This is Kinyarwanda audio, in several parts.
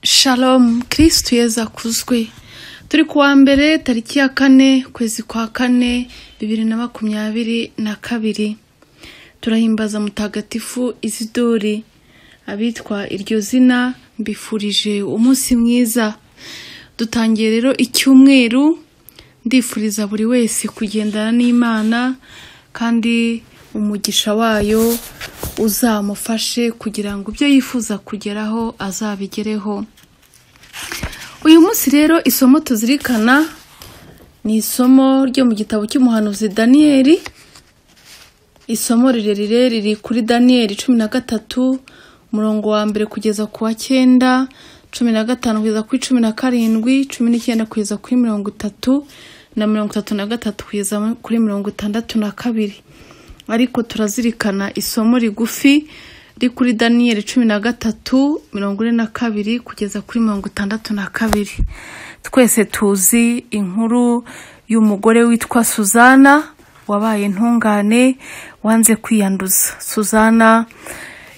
Shalom kirisitu yeza akuzwe turi kuwa mbere tariki ya kane ukwezi kwa kane bibiri na makumyabiri na kabiri turahimbaza mutagatifu izidori abitwa iryo zina mbifurije umunsi mwiza dutangiye rero icyumweru ndifuriza buri wese kugendana n'imana kandi umugisha wayo uzamufashe kugira ngo ibyo yifuza kugeraho azabigereho uyu munsi rero isomo tuzirikana ni isomo ryo mu gitabo cy'umuhanuzi daniyeli isomo rirerire riri kuri daniyeli cumi na gatatu umurongo wa mbere kugeza ku wa cyenda cumi na gatanu kugeza kuri cumi na karindwi cumi n'icyenda kugeza kuri mirongo itatu na mirongo itatu na gatatu kugeza kuri mirongo itandatu na kabiri ariko turazirikana isomo rigufi riri kuri daniyeli cumi na gatatu mirongo ine na kabiri kugeza kuri mirongo itandatu na kabiri twese tuzi inkuru y'umugore witwa suzana wabaye intungane wanze kwiyanduza suzana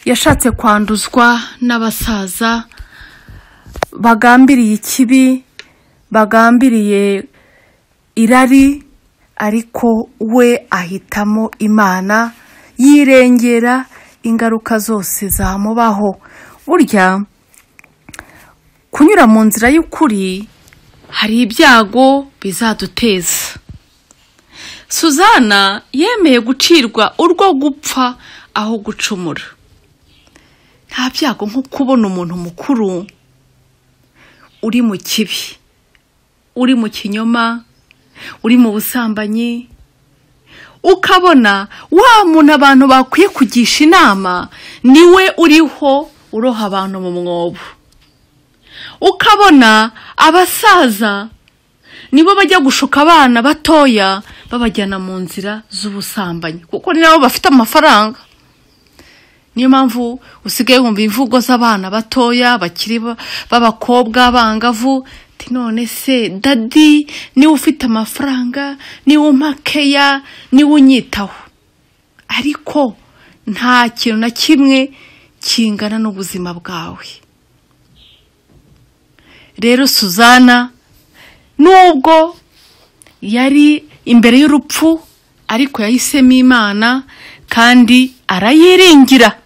yashatse kwanduzwa n'abasaza bagambiriye ikibi bagambiriye irari ariko we ahitamo imana yirengera ingaruka zose zamubaho burya kunyura mu nzira y'ukuri hari ibyago bizaduteza suzana yemeye gucirwa urwo gupfa aho gucumura nta byago nko kubona umuntu mukuru uri mu kibi uri mu kinyoma uri mu busambanyi ukabona wa muntu abantu bakwiye kugisha inama niwe uriho uroha abantu mu mwobo ukabona abasaza nibo bajya gushuka abana batoya babajyana mu nzira z'ubusambanyi kuko ni nabo bafite amafaranga niyo mpamvu usigaye wumva imvugo z'abana batoya bakiri b'abakobwa bangavu none se dadi niwe ufite amafaranga niwe umakeya niwe unyitaho ariko nta kintu na kimwe kingana n'ubuzima bwawe rero suzana nubwo yari imbere y'urupfu ariko yahisemo imana kandi arayiringira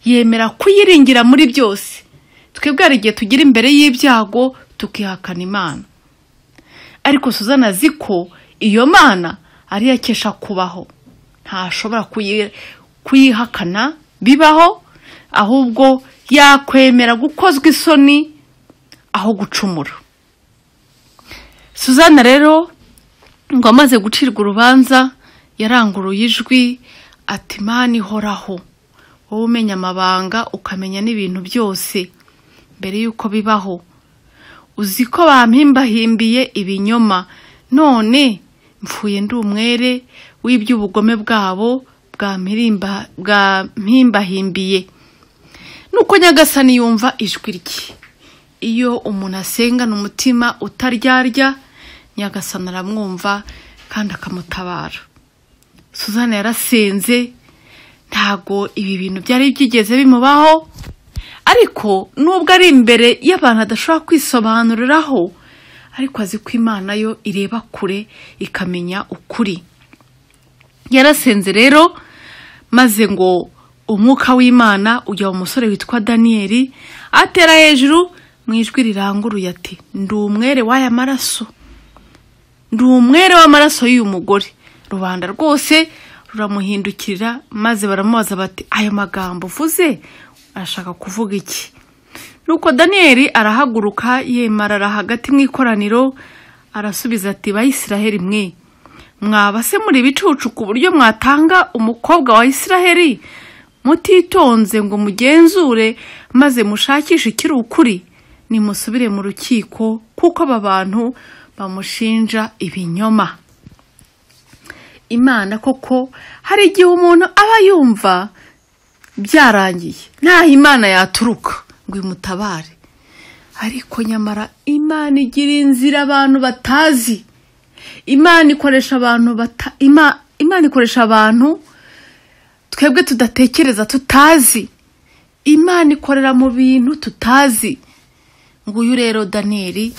yemera kuyiringira muri byose twebwe hari igihe tugira imbere y'ibyago tukihakana imana ariko suzana azi ko iyo mana ari yakesha kubaho ntashobora kuyihakana bibaho ahubwo yakwemera gukozwa isoni aho gucumura suzana rero ngo amaze gucirwa urubanza yaranguruye ijwi ati imana ihoraho wowe umenya amabanga ukamenya n'ibintu byose mbere y'uko bibaho uzi ko bampimbahimbiye ibinyoma none mfuye ndi umwere w'iby'ubugome bwabo bwampimbahimbiye nuko nyagasani yumva ijwi rye iyo umuntu asengana umutima utaryarya nyagasani aramwumva kandi akamutabara suzana yarasenze ntago ibi bintu byari byigeze bimubaho ariko nubwo ari imbere y'abantu adashobora kwisobanuriraho ariko azi ko imana yo ireba kure ikamenya ukuri yarasenze rero maze ngo umwuka w'imana ujya mu musore witwa daniyeli atera hejuru mu ijwi riranguruye ati ndi umwere w'aya maraso ndi umwere w'amaraso y'uyu mugore rubanda rwose ruramuhindukirira maze baramubaza bati ayo magambo uvuze arashaka kuvuga iki nuko daniyeli arahaguruka yemarara hagati mu ikoraniro arasubiza ati bayisiraheli mwe mwabase muri ibicucu ku buryo mwatanga umukobwa wa isiraheli mutitonze ngo mugenzure maze mushakishe ikiri ukuri nimusubire mu rukiko kuko aba bantu bamushinja ibinyoma imana koko hari igihe umuntu aba yumva byarangiye ntaho imana yaturuka ngo imutabare ariko nyamara imana igira inzira abantu batazi imana ikoresha abantu bata imana ikoresha abantu twebwe tudatekereza tutazi imana ikorera mu bintu tutazi nguyu rero daniyeli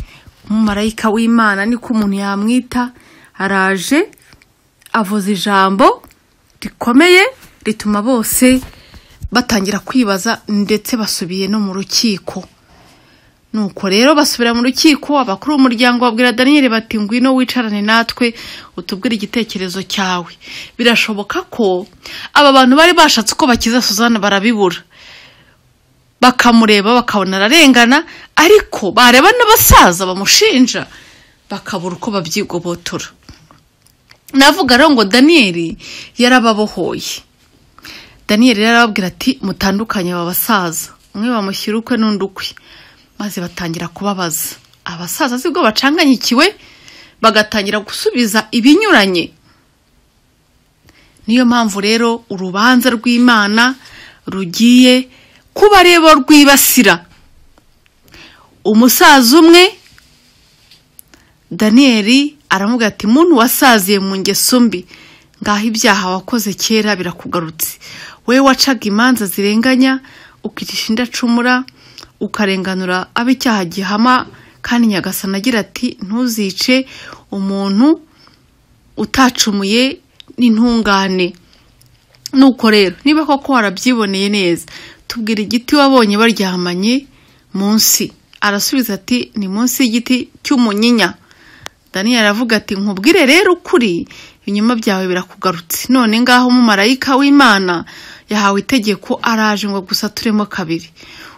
umumarayika w'imana niko umuntu yamwita araje avuza ijambo rikomeye rituma bose batangira kwibaza ndetse basubiye no mu rukiko nuko rero basubira mu rukiko abakuru b'umuryango babwira daniyeli bati ngwino wicarane natwe utubwire igitekerezo cyawe birashoboka ko aba bantu bari bashatse uko bakiza suzanne barabibura bakamureba bakabona ararengana ariko bareba n'abasaza bamushinja bakabura uko babyigobotora navuga rero ngo daniyeli yarababohoye daniyeli yarababwira ati mutandukanye aba basaza umwe bamushyira ukwe n'undi ukwe maze batangira kubabaza abasaza sibwo bacanganyikiwe bagatangira gusubiza ibinyuranye niyo mpamvu rero urubanza rw'imana rugiye kuba rero rwibasira umusaza umwe daniyeli aravuga ati muntu wasaziye mu ngeso mbi ngaho ibyaha wakoze kera birakugarutse wowe wacaga imanza zirenganya ukicisha indacumura ukarenganura abo icyaha gihama kandi nyagasana agira ati ntuzice umuntu utacumuye n'intungane nuko rero niba koko warabyiboneye neza tubwira igiti wabonye baryamanye munsi arasubiza ati ni munsi y'igiti cy'umunyinya daniyeli aravuga ati nkubwire rero ukuri ibinyoma byawe birakugarutse none ngaho umumarayika w'imana yahawe itegeko araje ngo gusa turemo kabiri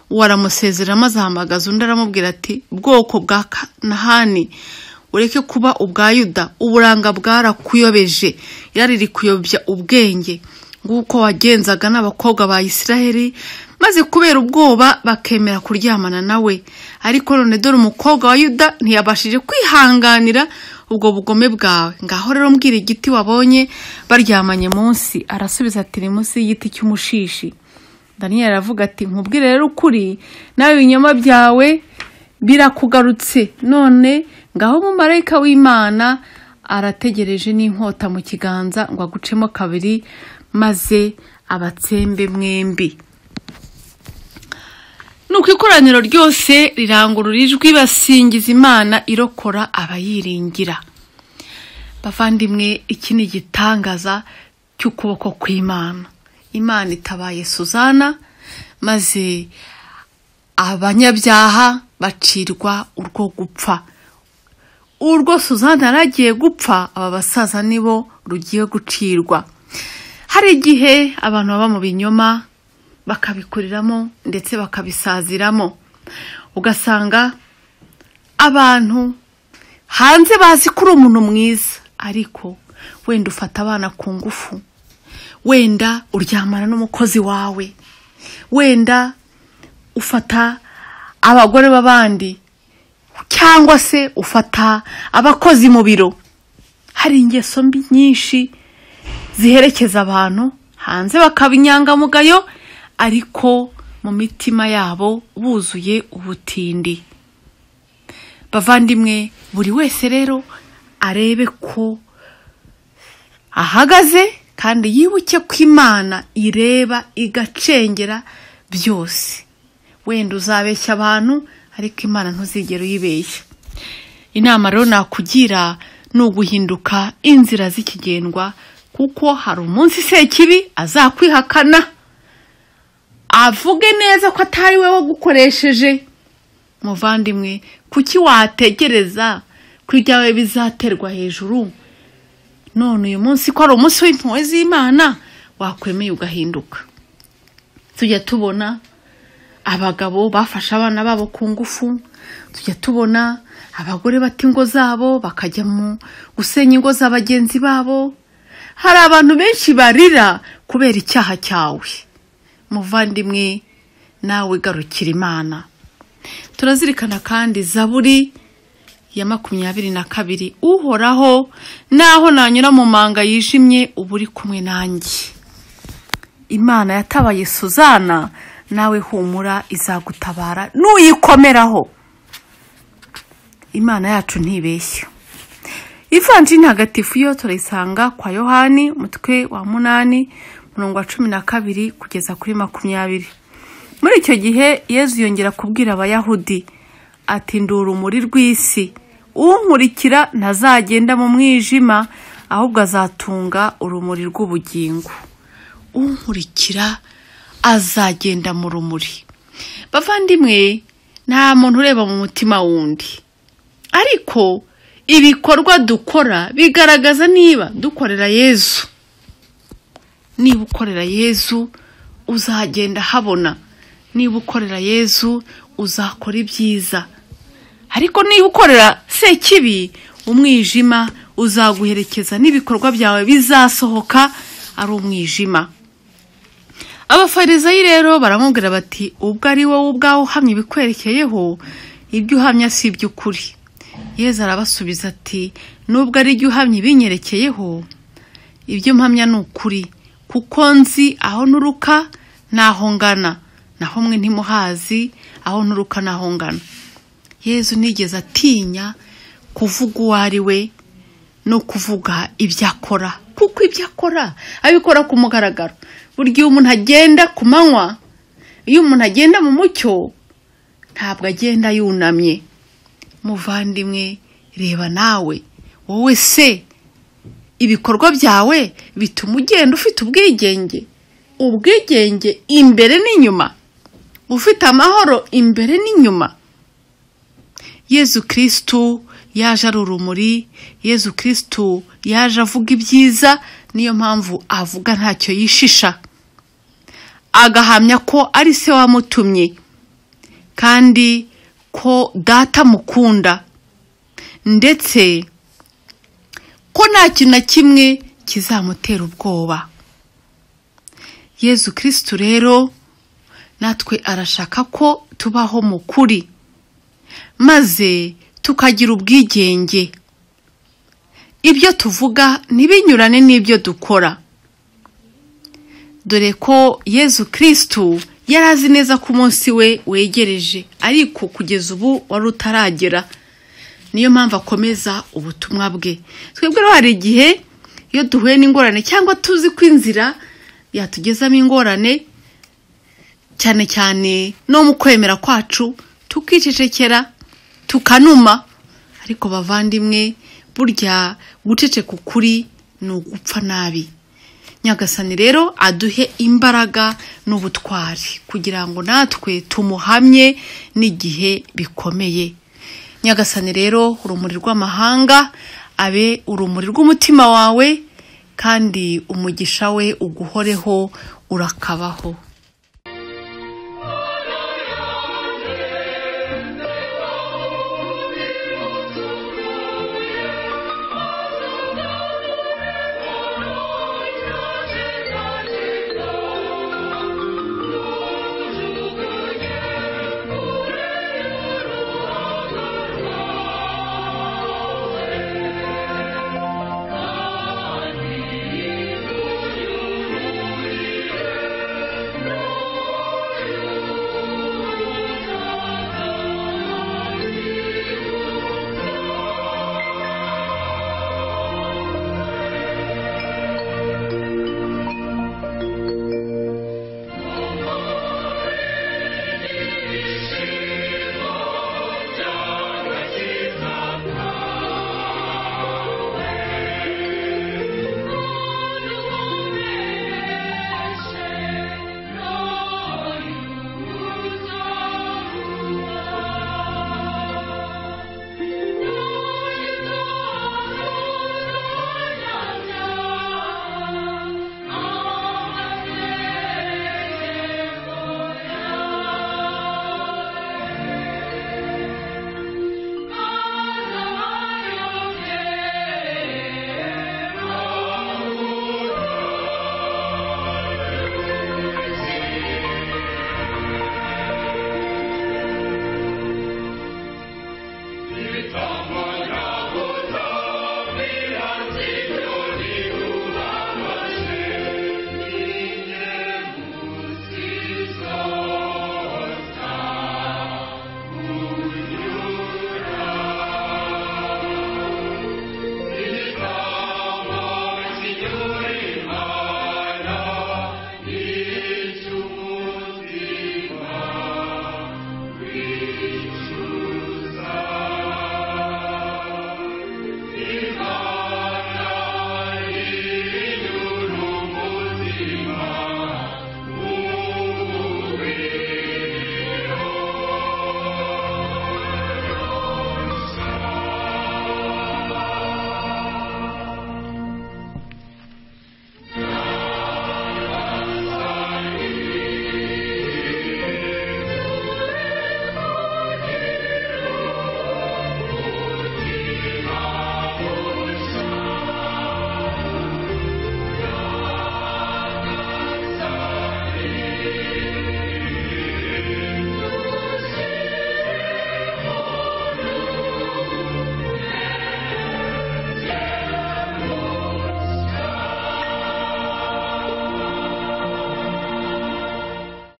uwo aramusezera maze ahamagaza undi aramubwira ati bwoko bwa kanahani ureke kuba ubwa yuda uburanga bwarakuyobeje yari riri kuyobya ubwenge nguko wagenzaga n'abakobwa ba isiraheli maze kubera ubwoba bakemera kuryamana nawe ariko none dore umukobwa wa yuda ntiyabashije kwihanganira ubwo bugome bwawe ngaho rero mbwira igiti wabonye baryamanye munsi arasubiza ati ni munsi y'igiti cy'umushishi daniyeli aravuga ati nkubwire rero ukuri nawe ibinyoma byawe birakugarutse none ngaho umumarayika w'imana arategereje n'inkota mu kiganza ngo agucemo kabiri maze abatsembe mwembi nuko ikoraniro ryose rirangurura ijwi basingiza imana irokora abayiringira bavandimwe iki ni igitangaza cy'ukuboko kw'imana imana itabaye suzana maze abanyabyaha bacirwa urwo gupfa urwo suzana yari agiye gupfa aba basaza nibo rugiye gucirwa hari igihe abantu baba mu binyoma bakabikuriramo ndetse bakabisaziramo ugasanga abantu hanze bazi ko uri umuntu mwiza ariko wenda ufata abana ku ngufu wenda uryamana n'umukozi wawe wenda ufata abagore b'abandi cyangwa se ufata abakozi mu biro hari ingeso mbi nyinshi ziherekeza abantu hanze bakaba inyangamugayo ariko mu mitima yabo buzuye ubutindi bavandimwe buri wese rero arebe ko ahagaze kandi yibuke ko imana ireba igacengera byose wenda uzabeshya abantu ariko imana ntuzigere uyibeshya inama rero nakugira ni uguhinduka inzira z'ikigendwa kuko hari umunsi sekibi azakwihakana avuge neza ko atari we wagukoresheje muvandimwe kuki wategereza ko ibyawe bizaterwa hejuru none uyu munsi ko ari umunsi w'impuhwe z'imana wakwemeye ugahinduka tujya tubona abagabo bafashe abana babo ku ngufu tujya tubona abagore bata ingo zabo bakajya mu gusenya ingo za bagenzi babo hari abantu benshi barira kubera icyaha cyawe muvandimwe nawe garukira imana turazirikana kandi zaburi ya makumyabiri na kabiri uhoraho naho nanyura mu manga yijimye uba uri kumwe nanjye imana yatabaye suzana nawe humura izagutabara nuyikomeraho imana yacu ntibeshya ivanjini hagatifu yo turayisanga kwa yohani umutwe wa munani umurongo wa cumi na kabiri kugeza kuri makumyabiri muri icyo gihe yezu yongera kubwira abayahudi ati ndura urumuri rw'isi unkurikira ntazagenda mu mwijima ahubwo azatunga urumuri rw'ubugingo unkurikira azagenda mu rumuri bavandimwe nta muntu ureba mu mutima wundi ariko ibikorwa dukora bigaragaza niba dukorera yezu niba ukorera yezu uzagenda habona niba ukorera yezu uzakora ibyiza ariko niba ukorera sekibi umwijima uzaguherekeza n'ibikorwa byawe bizasohoka ari umwijima abafarizayi rero baramubwira bati ubwo ari wowe ubwawe uhamya ibikwerekeyeho ibyo uhamya si iby'ukuri yezu arabasubiza ati nubwo ari ibyo uhamya ibinyerekeyeho ibyo mpamya ni ukuri kuko nzi aho nturuka naho ngana naho mwe ntimuhazi aho nturuka naho ngana yezu nigeze atinya kuvuga uwo ari we no kuvuga ibyo akora kuko ibyo akora abikora ku mugaragaro buri gihe umuntu agenda ku manywa iyo umuntu agenda mu mucyo ntabwo agenda yunamye muvandimwe reba nawe wowe se ibikorwa byawe bituma ugenda ufite ubwigenge ubwigenge imbere n'inyuma ufite amahoro imbere n'inyuma yezu kirisitu yaje ari urumuri yezu kirisitu yaje avuga ibyiza niyo mpamvu avuga ntacyo yishisha agahamya ko ari se wamutumye kandi ko data amukunda ndetse ko nta kintu na kimwe kizamutera ubwoba yezu kirisitu rero natwe arashaka ko tubaho mu kuri maze tukagira ubwigenge ibyo tuvuga ntibinyurane n'ibyo dukora dore ko yezu kirisitu yari azi neza ko umunsi we wegereje ariko kugeza ubu wari utaragera niyo mpamvu akomeza ubutumwa bwe twebwe rero hari igihe iyo duhuye n'ingorane cyangwa tuzi ko inzira yatugezamo ingorane cyane cyane no mu kwemera kwacu tukicecekera tukanuma ariko bavandimwe burya guceceka ukuri ni ugupfa nabi nyagasani rero aduhe imbaraga n'ubutwari kugira ngo natwe tumuhamye n'igihe bikomeye nyagasani rero urumuri rw'amahanga abe urumuri rw'umutima wawe kandi umugisha we uguhoreho urakabaho